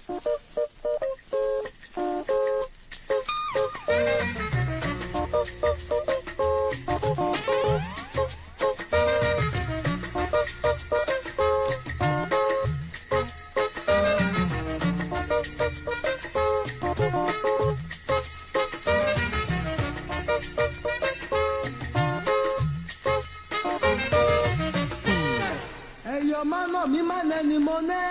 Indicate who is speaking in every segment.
Speaker 1: ẹ̀yọ́ máa nà mí má nẹni mo nẹ́.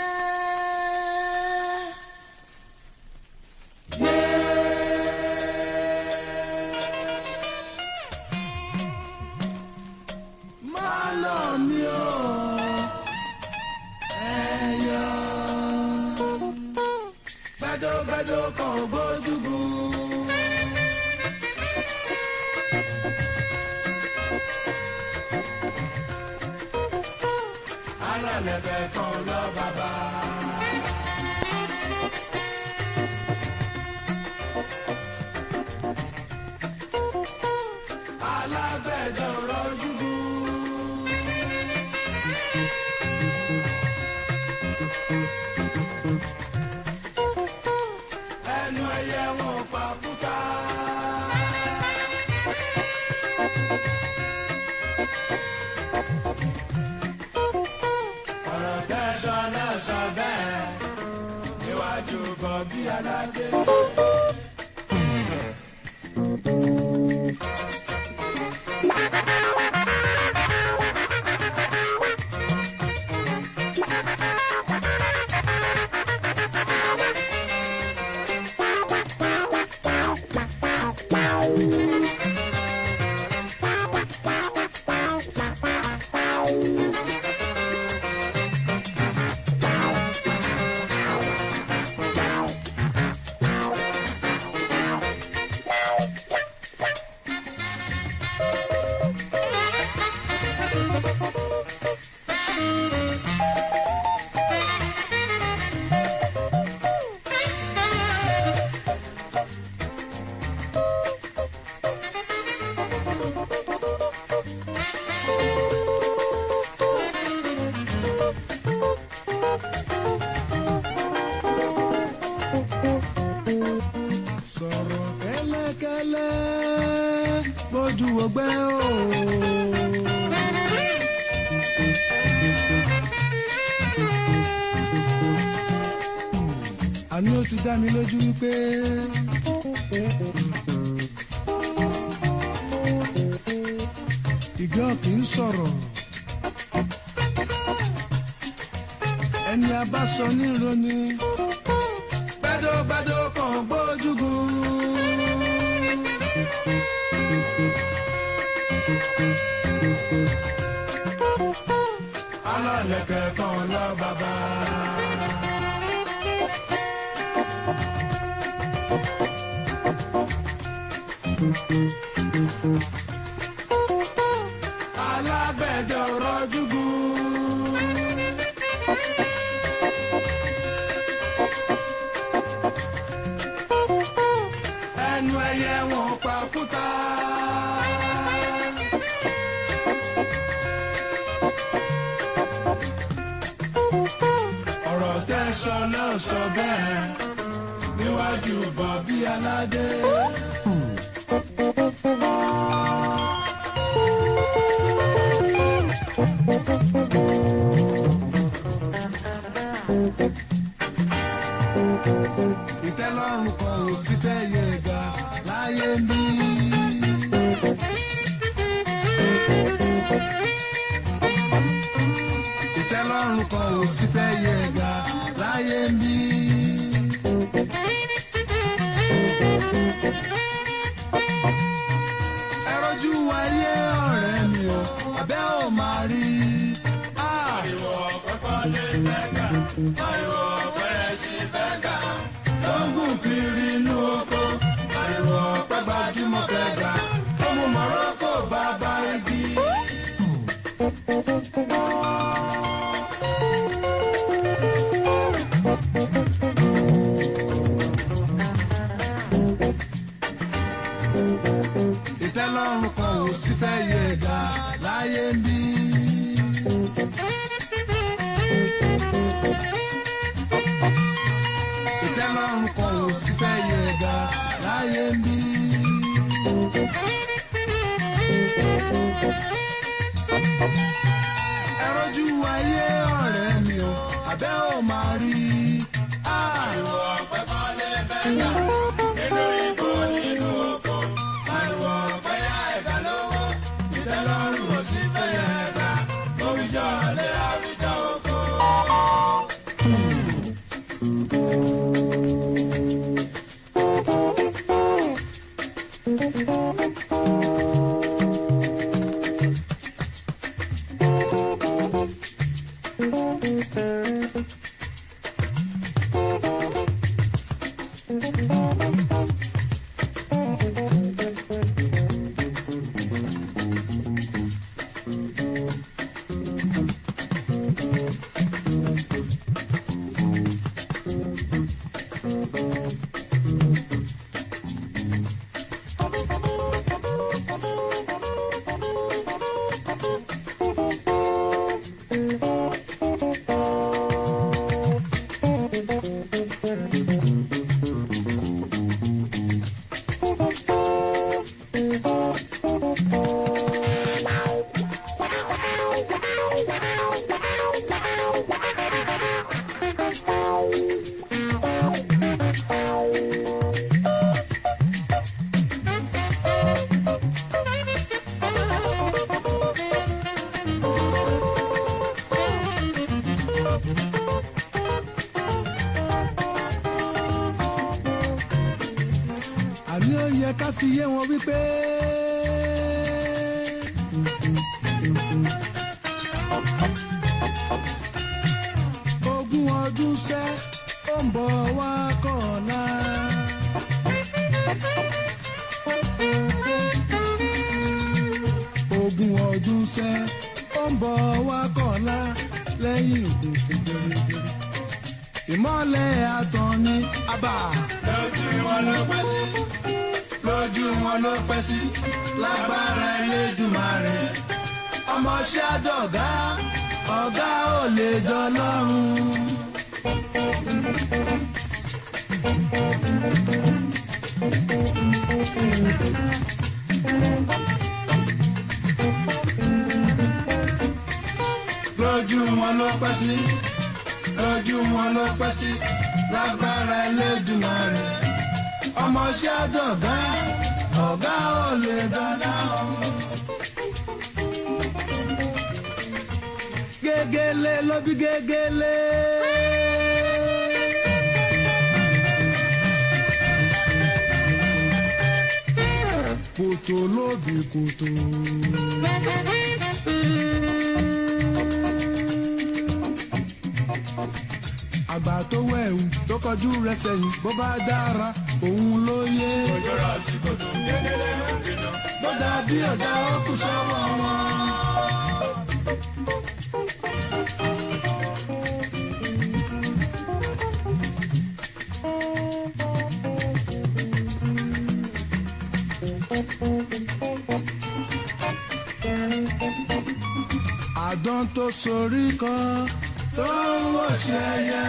Speaker 1: Máa nà mí o, ẹ̀yọ́. Gbẹ́dọ́gbẹ́dọ́ kan gbójúgun. alálẹ̀bẹ̀ kan lọ bàbá. alágbẹ̀dẹ rọ́júbú. ẹnu ẹyẹ wọn pa kúta. ọ̀rọ̀ tẹ́sán náà sọ bẹ́ẹ̀ níwájú bọ̀bí aládé. sọ̀rọ̀ kẹ́lẹ́kẹ́lẹ́ bójú ọgbẹ́ o. àní ó ti dá mi lójú wípé. ìgbẹ́ kì í sọ̀rọ̀. ẹni a bá sọ ní ìròyìn gbẹdọgbẹdọ kan gbójúgun. alálẹ̀kẹ̀ kan lọ bàbá. alágbẹ̀dẹ rọjúgun. ẹnu ẹyẹ wọn pa kúta. ọ̀rọ̀ tẹ́sán náà sọ bẹ́ẹ̀ níwájú bọ̀bí aládé. ìtẹ́lọ́rùn kan ò sí tẹ́yẹ ga láyé ń bí. ìtẹ́lọ́rùn kan ò sí tẹ́yẹ ga láyé ń bí. ẹ rojú ayé ọ̀rẹ́ mi o àbẹ́ ò máa rí. ariwo kọ́kọ́ lè fẹ́ kà ariwo bẹ̀rẹ̀ sí fẹ́ kà tó ń gùn kiri inú oko ariwo ọ̀pẹ gbajúmọ̀ fẹ́ gbà tó mú mọ̀rọ́kò bàbá igi. ọlọ́run kan ò sì fẹ́ yẹ ẹ̀dá láyé ń bí. ẹ rojú ayé ọ̀rẹ́ mi o àbẹ́ ò máa rí i.
Speaker 2: Ariwo ọ̀pẹ kan lè fẹ́ gbà nínú igbó nínú oko. Ariwo ọ̀pẹ yá ẹ̀ka lówó. Ìtẹ́lọ́rùn ò sí fẹ́yẹ̀ ẹ̀ka. Òwìjọ́ lé àwùjọ oko.
Speaker 1: àní ó yẹ ká fi yé wọn wípé. ogún ọdún sẹ́ ó ń bọ̀ wá kọ̀ọ̀la. ogún ọdún sẹ́ ó ń bọ̀ wá kọ̀ọ̀la lẹ́yìn òkùnkùn gbèrègbèrè. ìmọ̀lẹ̀ àtàn ni àbá.
Speaker 2: Lójú wọn ló pẹ́ sí. Lójú wọn ló pẹ́ sí. Lágbára Elédùmarè.
Speaker 1: ọmọọṣẹ́ àdọ̀gá ọ̀gá ò lè jọ lọ́rùn.
Speaker 2: Lójú wọn ló pẹ́ sí. Lójú wọn ló pẹ́ sí. Lágbára Elédùmarè.
Speaker 1: ọmọọṣẹ́ àdọ̀gá ọ̀gá ò lè jọ lọ́rùn. gégélé ló bí gégélé. kòtò ló bí kòtò. àgbà tó wẹ̀wù tó kọjú rẹ̀ sẹ́yìn bó bá dára òun ló yé.
Speaker 2: Òjòrò sí kòtò kékeré òkèlè.
Speaker 1: bó dàbí ọ̀dà ó kù sọ́wọ́ wọn. àdán tó sorí kan tó ń wọ̀ṣẹ́ yẹ.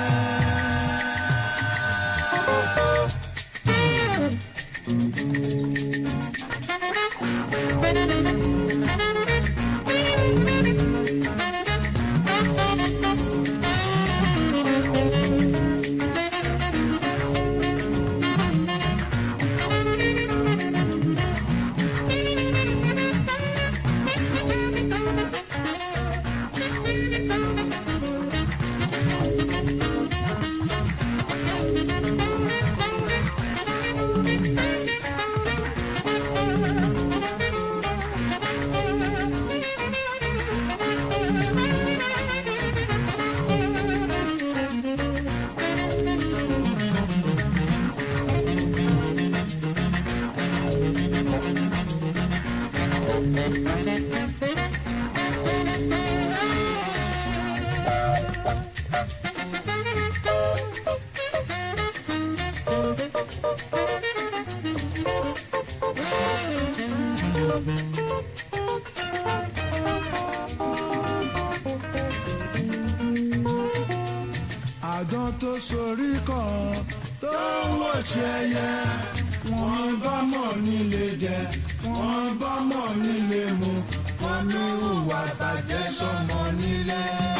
Speaker 1: àdán tó sorí kọ́ tó ń wò ṣe ẹyẹ wọ́n bá mọ̀ nílé jẹ wọ́n bá mọ̀ nílé mu wọ́n ní hùwà bàjẹ́ sọmọ nílé.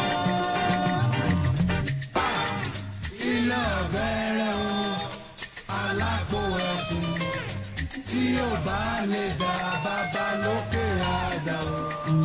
Speaker 1: ilé ọ̀bẹ̀rẹ̀ o alápò ẹ̀kún tí yóò bá lè dá bàbá lókè àdá o.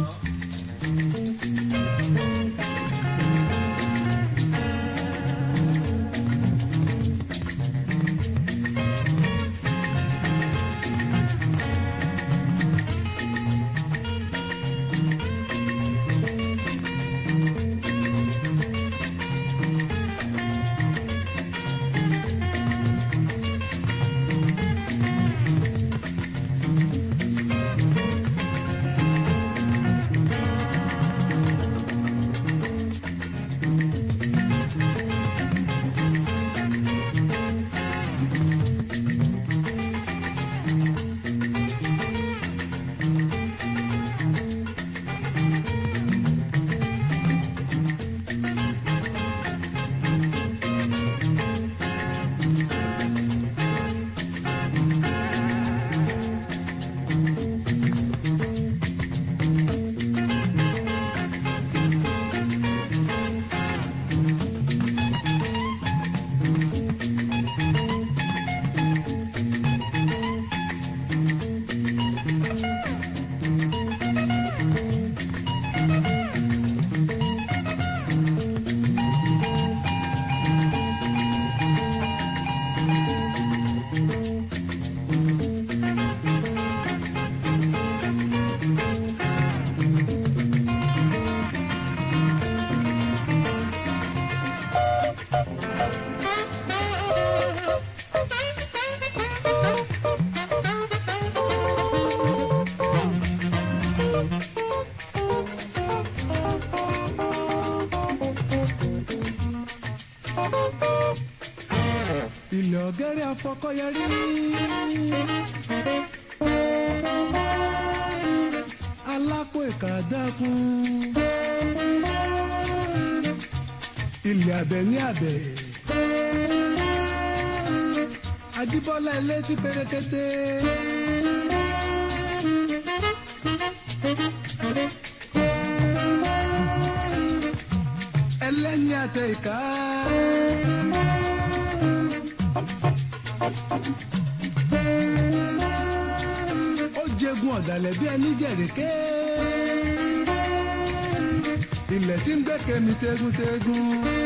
Speaker 1: ilẹ̀ ọ̀gẹ́rẹ́ afọkọ́yẹrí. alápò ìkàdákun. ilẹ̀ abẹ ní abẹ. Ajíbọ́lá ilé tí pérékété. ẹlẹ́ni àtẹ ìka. ó jẹgun ọ̀dàlẹ̀ bí ẹni jẹ̀rẹ̀kẹ́. ilẹ̀ tí ń gbẹ́kẹ̀ mi tẹ́gùntẹ́gùn.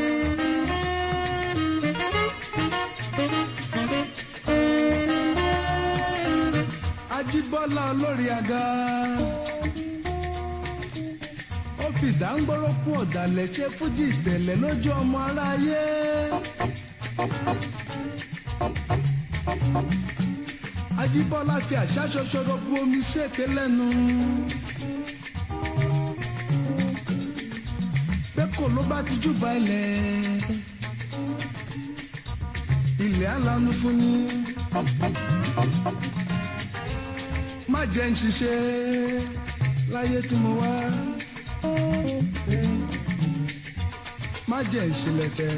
Speaker 1: Ajíbọ́lá olórí aga. ó fi ìdáǹgbọ́rọ́ kún ọ̀dàlẹ̀ ṣe fújì ìtẹ̀lẹ̀ lójú ọmọ aráyé. Ajíbọ́lá fi àṣà ṣoṣoro bu omi séèké lẹ́nu. pé kò ló bá ti júbà ilẹ̀. ilẹ̀ alánú fún ni. má jẹ́ ń ṣiṣẹ́ láyé tí mo wá. má jẹ́ ń ṣílẹ̀kẹ̀.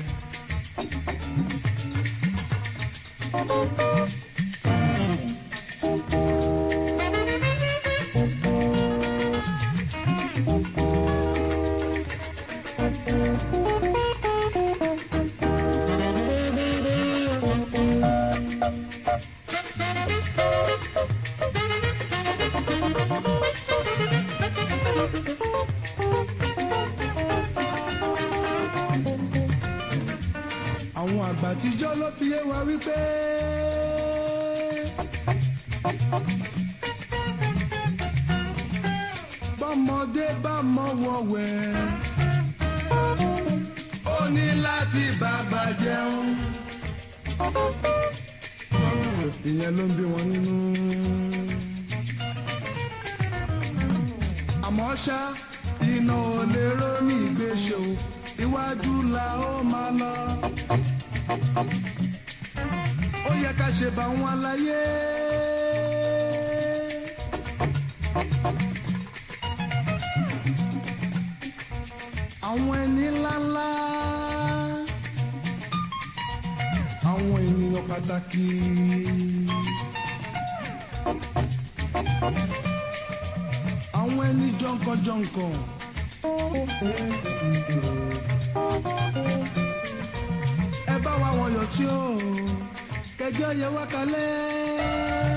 Speaker 1: àwọn àgbà àtijọ́ ló fi yé wa wípé. bọ́mọdé bá mọ wọ̀wẹ̀ ó ní láti bàbá jẹun. ìyẹn ló ń bí wọn nínú. àmọ́ ṣá iná ò lè rómi ìgbésẹ̀ o iwájú la ó máa lọ. ó yẹ ká ṣe bá wọn láyé. àwọn ẹni ńláńlá àwọn ènìyàn pàtàkì. àwọn ẹni jọ̀ǹkànjọ̀ǹkàn. ẹ bá wa wọ̀nyọ̀ sí o kẹjọ yẹ wá kalẹ̀.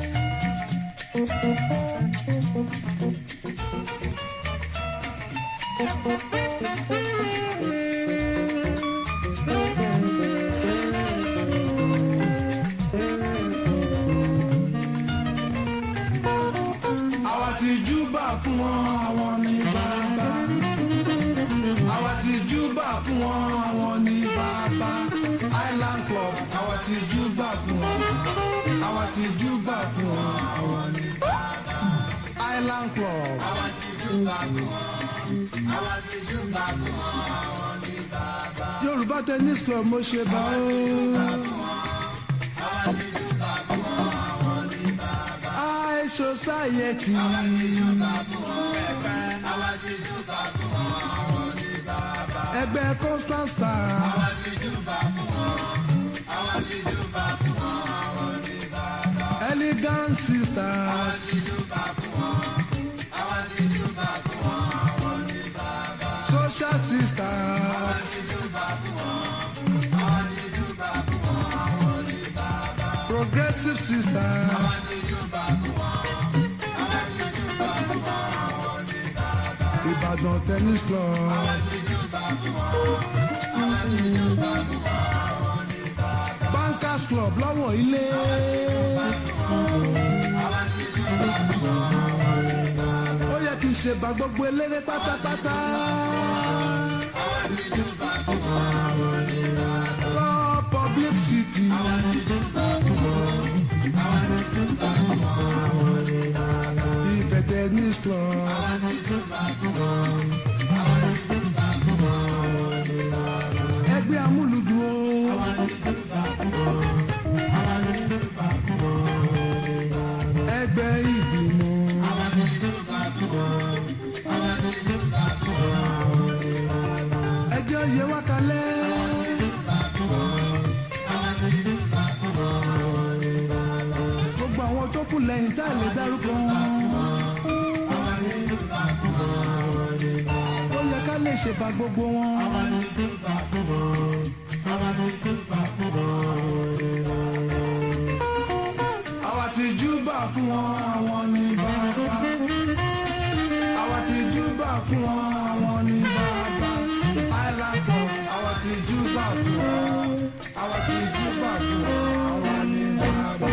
Speaker 1: àwa ti júbà fún wọn àwọn ní bàbá. àwa ti júbà fún wọn àwọn ní bàbá. island club àwa ti júbà fún wọn. àwa ti júbà fún wọn àwọn ní bàbá. island club.
Speaker 2: àwa ti júbà fún wọn. àwa ti júbà fún wọn àwọn ní bàbá.
Speaker 1: yorùbá tennis club mo ṣe bá o.
Speaker 2: àwa ti júbà fún wọn àwọn ní bàbá.
Speaker 1: high society.
Speaker 2: àwa ti júbà fún wọn ẹgbẹ́. àwa ti júbà fún wọn àwọn ní bàbá.
Speaker 1: ẹgbẹ́ constant star.
Speaker 2: àwa ti júbà fún wọn. àwa ti júbà fún wọn àwọn ní bàbá.
Speaker 1: elegant
Speaker 2: àwa
Speaker 1: sisters.
Speaker 2: ti júbà fún wọn. àwa ti júbà fún wọn àwọn ní bàbá.
Speaker 1: social
Speaker 2: àwa
Speaker 1: sisters.
Speaker 2: ti júbà fún wọn. àwa ti júbà fún wọn àwọn ní bàbá.
Speaker 1: progressive
Speaker 2: àwa
Speaker 1: sisters.
Speaker 2: ti júbà fún wọn. àwa ti júbà fún wọn àwọn ní bàbá.
Speaker 1: ìbàdàn tennis club.
Speaker 2: àwa ti júbà fún wọn. àwa ti júbà fún wọn àwọn ní bàbá.
Speaker 1: bankers club lọ́wọ́ ilé.
Speaker 2: àwa ti júbà fún wọn àwọn ní bàbá.
Speaker 1: ó yẹ kí n ṣe bá gbogbo eléré pátápátá.
Speaker 2: àwa ti júbà fún wọn àwọn ní bàbá.
Speaker 1: lọ public city.
Speaker 2: àwa ti júbà fún wọn. àwa ti júbà fún wọn àwọn ní bàbá.
Speaker 1: ìfẹ́ tennis club.
Speaker 2: àwa ti júbà fún wọn. àwa ti júbà fún wọn àwọn ní bàbá.
Speaker 1: ẹgbẹ́ amúlùdùn o.
Speaker 2: àwa ti júbà fún wọn. àwa ti júbà fún wọn àwọn ní bàbá.
Speaker 1: ẹgbẹ́ ìgbìmọ̀.
Speaker 2: àwa ti júbà fún wọn. àwa ti júbà fún wọn àwọn ní bàbá.
Speaker 1: ẹjọ́ yẹ wá kalẹ̀.
Speaker 2: júbà fún wọn. àwa ti júbà fún wọn àwọn ní bàbá.
Speaker 1: gbogbo àwọn tó kù lẹ́yìn tá a lè dárúkọ wọn.
Speaker 2: àwa ti júbà fún wọn àwọn ní bàbá.
Speaker 1: ó yẹ ká lè ṣèbà gbogbo wọn.
Speaker 2: àwa ti júbà fún wọn. àwa ti júbà fún wọn àwọn ní bàbá.
Speaker 1: àwa ti júbà fún wọn àwọn ní bàbá. àwa ti júbà fún wọn àwọn ní bàbá. island club àwa ti júbà fún wọn. àwa ti júbà fún wọn àwọn ní bàbá.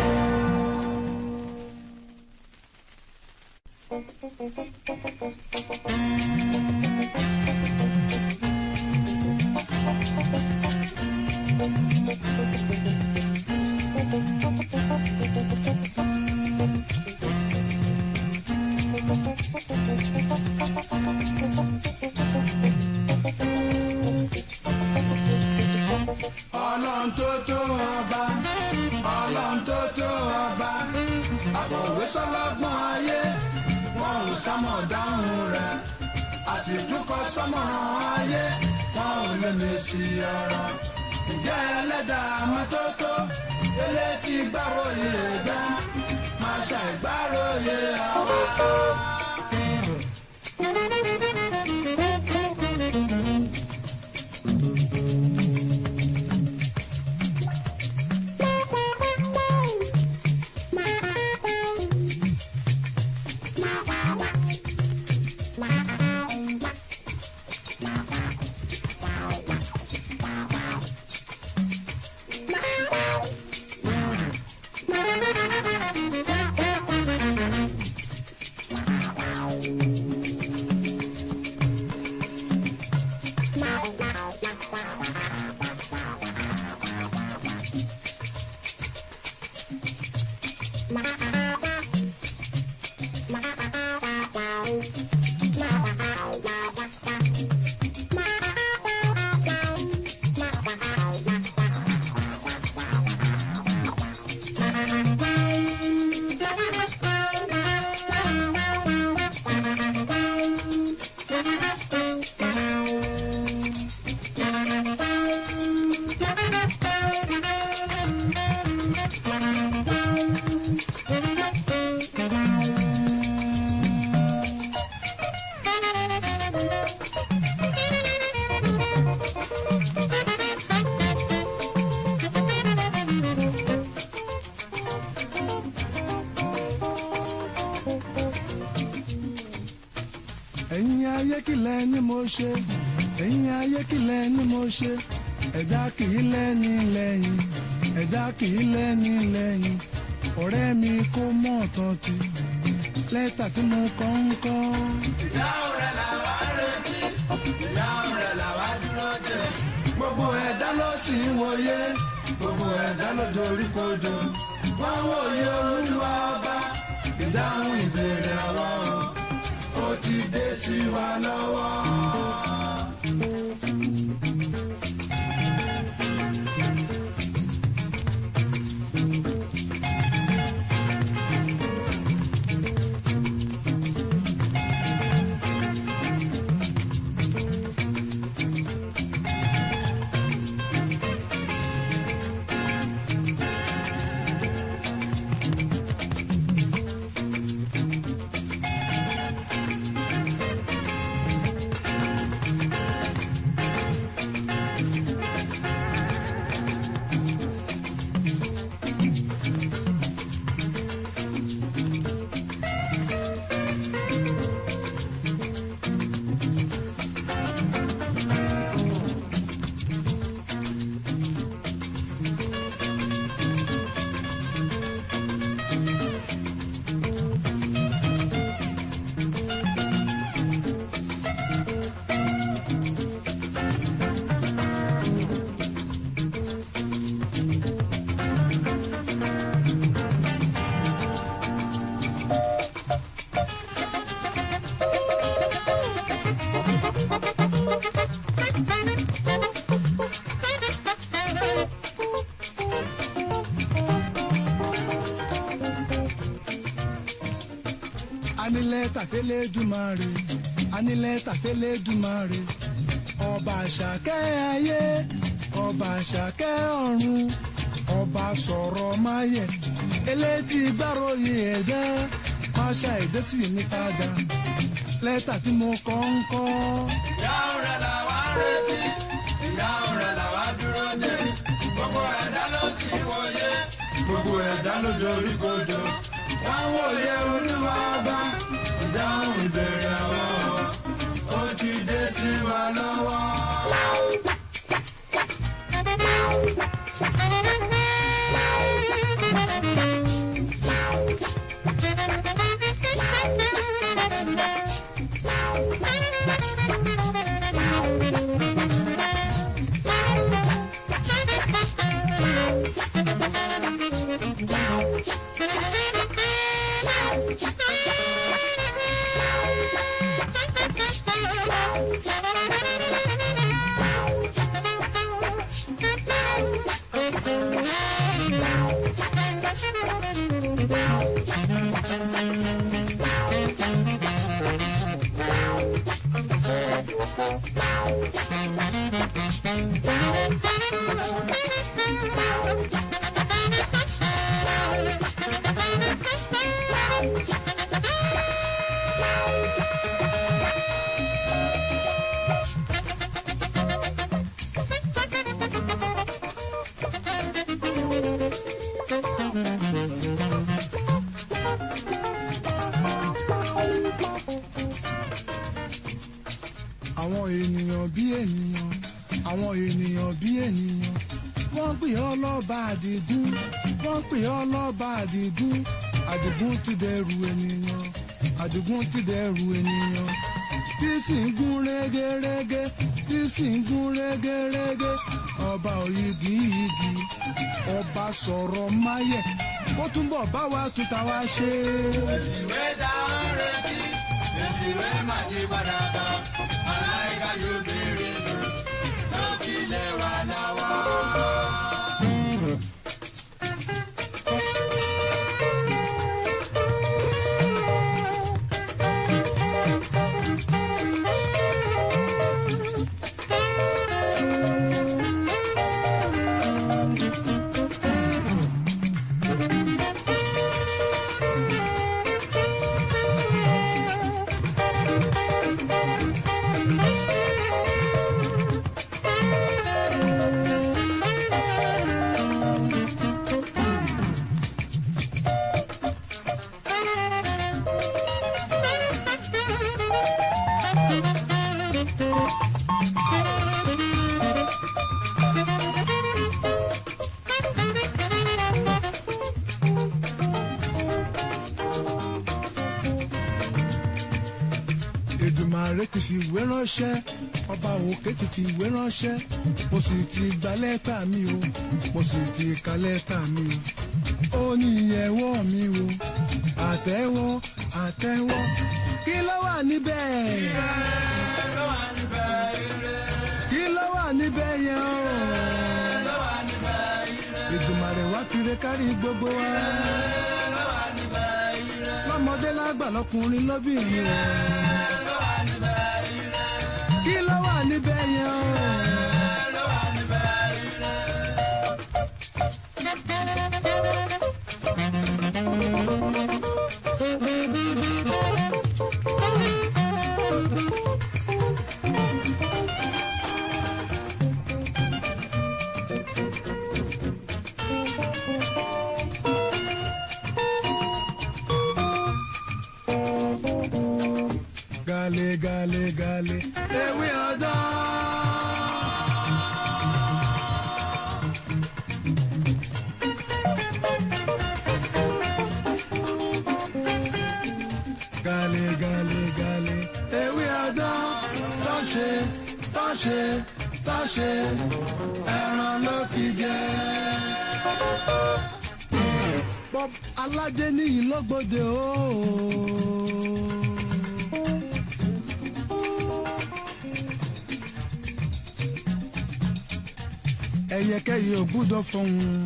Speaker 1: ọlọ́run tó tó ọba ọlọ́run tó tó ọba àkọ̀wé sọlọ́gbọ́n ayé wọn ò sámọ̀ dáhùn rẹ̀ àsìkúkọ sọmọràn ayé wọn ò lè mèsì ọ̀rọ̀ ǹjẹ́ ẹlẹ́dàá mọ́tótó elétí gbàròyé ẹ̀dá máa ṣàìgbàròyé àwa.
Speaker 3: Wow.
Speaker 1: ayé kìlẹ̀ ni mo ṣe ẹ̀yin ayé kìlẹ̀ ni mo ṣe ẹ̀dá kìí lẹ́ni lẹ́yìn ẹ̀dá kìí lẹ́ni lẹ́yìn ọ̀rẹ́ mi kó mọ̀ tán ti lẹ́tà tí mo kọ́ ń kọ́.
Speaker 2: ìdáhùn rẹ̀ làwa retí ìdáhùn rẹ̀ làwa dúró dè.
Speaker 1: gbogbo ẹ̀dá ló sì ń wòye gbogbo ẹ̀dá ló dorí kodò wọ́n wòye olúwa ọba ìdáhùn ìbéèrè àwa o ó ti dé sí wa lọ́wọ́. anilẹ̀ tàfẹ́lẹ́ dùmarè anilẹ̀ tàfẹ́lẹ́ dùmarè ọba àṣàkẹ́ ayé ọba àṣàkẹ́ ọ̀run ọba sọ̀rọ̀ máyẹ̀ elétí gbàròyìn ẹ̀dá máṣá ẹ̀dá sì ní padà lẹ́tà tí mo kọ́ ń kọ́.
Speaker 2: ìdáhùn rẹ̀ làwa retí ìdáhùn rẹ̀ làwa dúró dè. gbogbo ẹ̀dá ló sì wòye
Speaker 1: gbogbo ẹ̀dá ló dorí kodò wọ́n wòye olúwa ọba ìdáhùn ìbéèrè àwọn ó ti dé sí wa lọ́wọ́. àwọn ènìyàn bí ènìyàn àwọn ènìyàn bí ènìyàn wọ́n pè ọ́ lọ́ba àdìgún wọ́n pè ọ́ lọ́ba àdìgún àdìgún ti dẹrù ènìyàn àdìgún ti dẹrù ènìyàn tí sì ń gún régérégé tí sì ń gún régérégé ọba òyìgì yìgì ọba sọ̀rọ̀ máyẹ̀ ó túnbọ̀ bá wa tuta wá ṣe.
Speaker 2: ìwé dáhùn retí èsì ìwé màdí padà kan aláìka yóò béèrè lò ló fi lé wa lọ́wọ́.
Speaker 1: Èdùmàrè ti fi ìwé ránṣẹ́ ọba òkè ti fi ìwé ránṣẹ́ mo sì ti gba lẹ́tà mi o mo sì ti ka lẹ́tà mi o ó ní ìyẹ̀wò mi o àtẹ́wọ́ àtẹ́wọ́ kí ló wà níbẹ̀
Speaker 2: ló wà níbẹ̀ ire
Speaker 1: kí ló wà níbẹ̀ yẹn o
Speaker 2: ló wà níbẹ̀ ire
Speaker 1: Èdùmàrè wá fire kárí gbogbo wa
Speaker 2: ló wà níbẹ̀ ire
Speaker 1: lọ́mọdé lágbà lọ́kùnrin lóbìnrin o
Speaker 2: ló wà níbẹ̀ ire
Speaker 1: kí ló wà níbẹ̀ yẹn o.
Speaker 2: ló wà níbẹ̀ ire.
Speaker 1: gale gale gale ewé ọdán. gale gale gale ewé ọdán tó ṣe tó ṣe tó ṣe ẹran ló fi jẹ. Bob aládé níyì lọ́gbọ́dẹ ooo. ẹyẹkẹyẹ ò gbúdọ̀ fọhùn.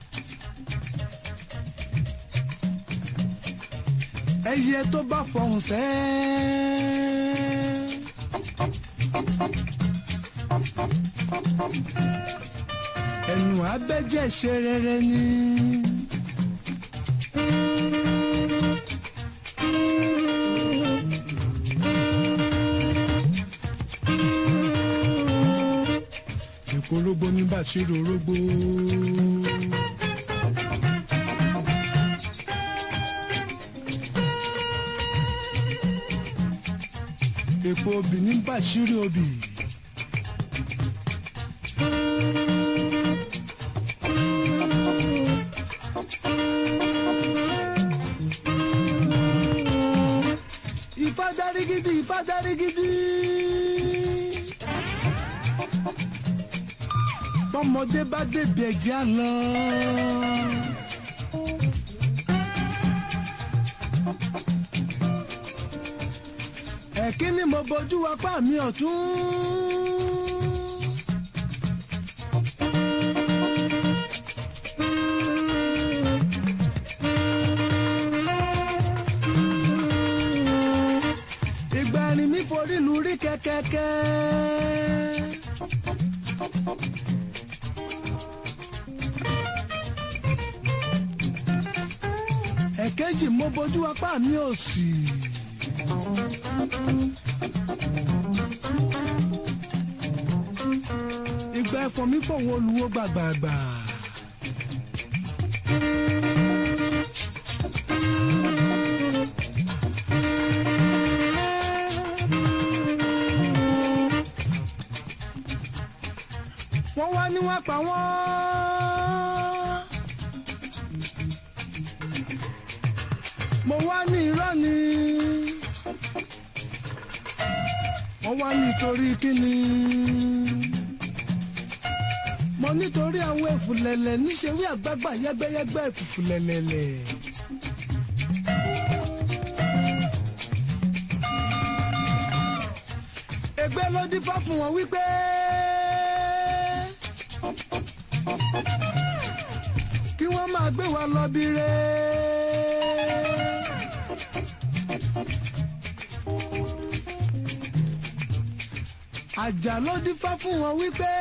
Speaker 1: ẹyẹ tó bá fọhùn sẹ́. ẹnu abẹ́jẹ́ ṣe rere ni. èkó orógbó ní bàṣírí orógbó. èpo obì ní bàṣírí obì. Ifá dárí gidi Ifá dárí gidi. bọ́mọdé bá débi ẹ̀jẹ̀ á lọ. ẹ̀kí ni mo bojú apá mi ọ̀tún. ìgbà ni mi forí lu rí kẹ́kẹ́kẹ́. ẹ̀kejì mo bojú apá mi òsì. ìgbà ẹ̀fọ́ mi fòwò olùwò gbàgbàgbà. wọ́n wá ní wọ́n pa wọ́n. mo wá ní irọ́ ni mo wá nítorí kíni mo nítorí àwọn èfùlẹ̀lẹ̀ níṣẹ́ wí àgbàgbà yẹ́gbẹ́yẹ́gbẹ́ èfùfùlẹ̀lẹ̀lẹ̀. ègbé ló dífá fún wọn wípé kí wọ́n máa gbé wa lọ bí re. àjà ló dífá fún wọn wípé.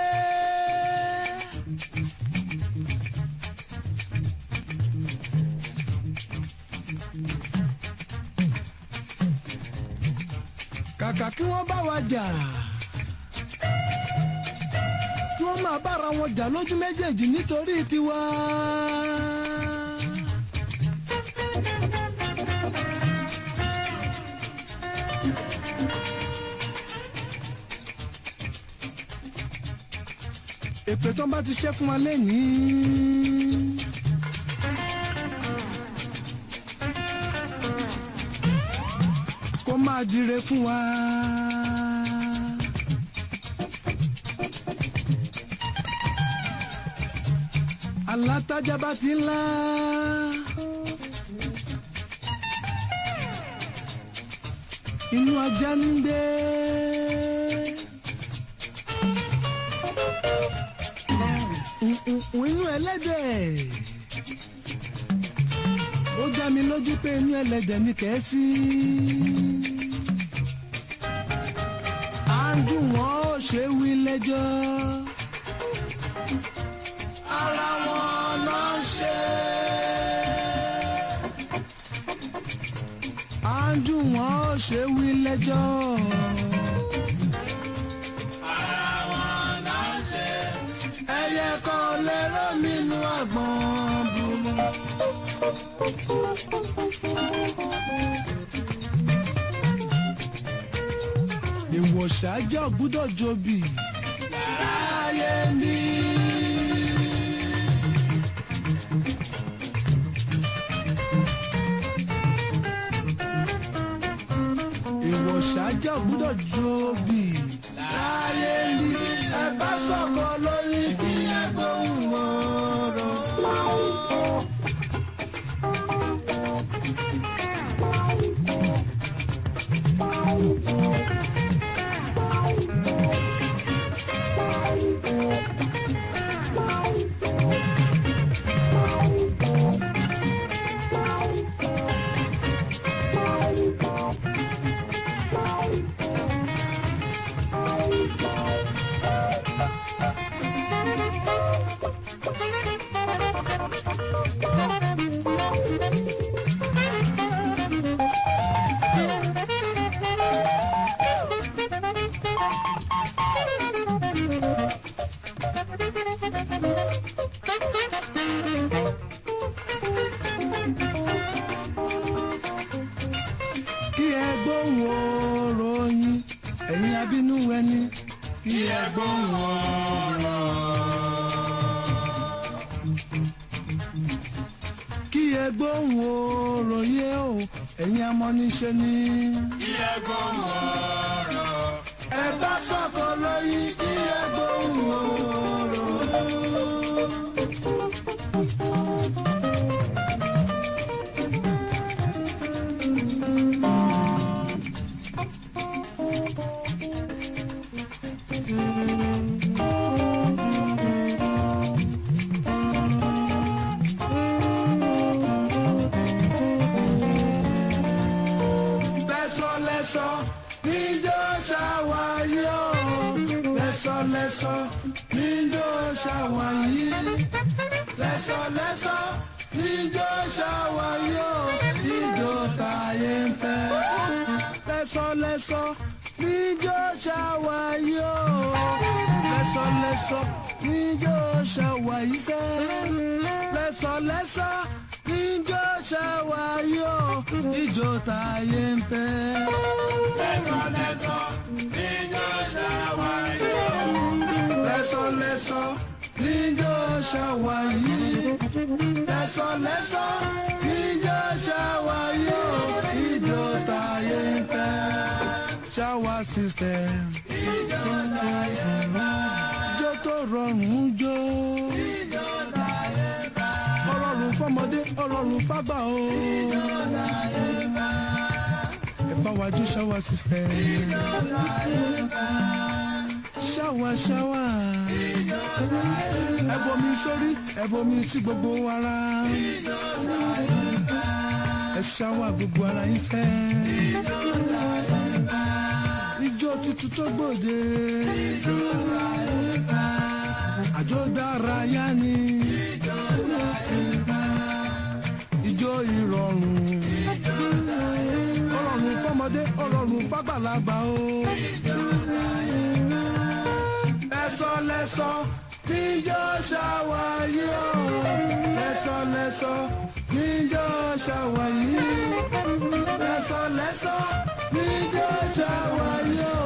Speaker 1: kàkà kí wọ́n bá wa jà kí wọ́n máa bára wọn jà lójú méjèèjì nítorí tiwa. èpè tó bá ti ṣẹ́ fún wa lẹ́yìn. kó máa máa dire fún wa. alátajà bá ti ńlá. inú ajá ń gbé. inú ẹlẹ́dẹ̀. ó já mi lójú pé inú ẹlẹ́dẹ̀ ní kẹ́ẹ́sì. à ń dùn wọ́n ó ṣe wí lẹ́jọ́. ara wọn ló ń ṣe. à ń dùn wọ́n ó ṣe wí lẹ́jọ́.
Speaker 2: ara wọn ló ń ṣe.
Speaker 1: ẹyẹ kan lè rómìnú àgbọn burú. ìwòsàájọ́ gbúdọ̀ jobi láyé mi. ìwòsàájọ́ gbúdọ̀ jobi láyé mi. ẹ bá sọ̀kọ lórí kí ẹ gbóhùn ọ̀rọ̀. kí ẹ gbóhùn ọ̀rọ̀ yín ẹ̀yin abínú ẹni kí ẹ gbóhùn ọ̀rọ̀. kí ẹ gbóhùn ọ̀rọ̀ yẹ o ẹ̀yin amọ́niṣẹ́ ni.
Speaker 2: kí ẹ gbóhùn ọ̀rọ̀.
Speaker 1: ẹ bá sọ̀kọ lóyún kí ẹ gbóhùn ọ̀rọ̀. lẹ́sọ̀lẹ́sọ̀ níjọ́ ṣàwáyé o lẹ́sọ̀lẹ́sọ̀ níjọ́ ṣàwáyé lẹ́sọ̀lẹ́sọ̀ níjọ́ ṣàwáyé o ìjọ táyé ń fẹ́ lẹ́sọ̀lẹ́sọ̀ níjọ́ ṣàwáyé o lẹ́sọ̀lẹ́sọ̀ níjọ́ ṣàwáyé sẹ́ lẹ́sọ̀lẹ́sọ̀ níjọ́ ṣàwáyé o ìjọ táyé ń fẹ́.
Speaker 2: lẹ́sọ̀lẹ́sọ̀ níjọ́ ṣàwáyé o.
Speaker 1: lẹ́sọ̀lẹ́sọ̀ níjọ́ ṣàwáyé lẹ́sọ̀lẹ́sọ̀ níjọ́ ṣàwáyé o ìjọ táyé ń fẹ́. ṣáwá system.
Speaker 2: ìjọ táyé bá.
Speaker 1: jó tó rọrùn jó.
Speaker 2: ìjọ táyé bá.
Speaker 1: ọlọ́run fọmọdé ọlọ́run fágbà o.
Speaker 2: ìjọ táyé bá.
Speaker 1: ẹ bá wa jó ṣáwá system.
Speaker 2: ìjọ táyé bá.
Speaker 1: ṣáwá ṣáwá.
Speaker 2: ìjọ táyé bá.
Speaker 1: ẹ bomi sórí ẹ bomi sí gbogbo ara.
Speaker 2: ìjọ táyé bá.
Speaker 1: ẹ ṣáwá gbogbo ara yín fẹ́.
Speaker 2: ìjọ táyé bá.
Speaker 1: ijó tuntun tó gbòde.
Speaker 2: ìjọ táyé bá.
Speaker 1: àjò dára yá ni.
Speaker 2: ìjọ táyé bá.
Speaker 1: ijó ìrọ̀rùn.
Speaker 2: ìjọ táyé bá.
Speaker 1: ọlọ́run fọmọdé ọlọ́run fágbàlagbà o.
Speaker 2: ìjọ táyé bá.
Speaker 1: lẹ́sọ̀ lẹ́sọ̀ níjọ́ ṣàwáyé o. lẹ́sọ̀ lẹ́sọ̀ níjọ́ ṣàwáyé. lẹ́sọ̀ lẹ́sọ̀ níjọ́ ṣàwáyé o.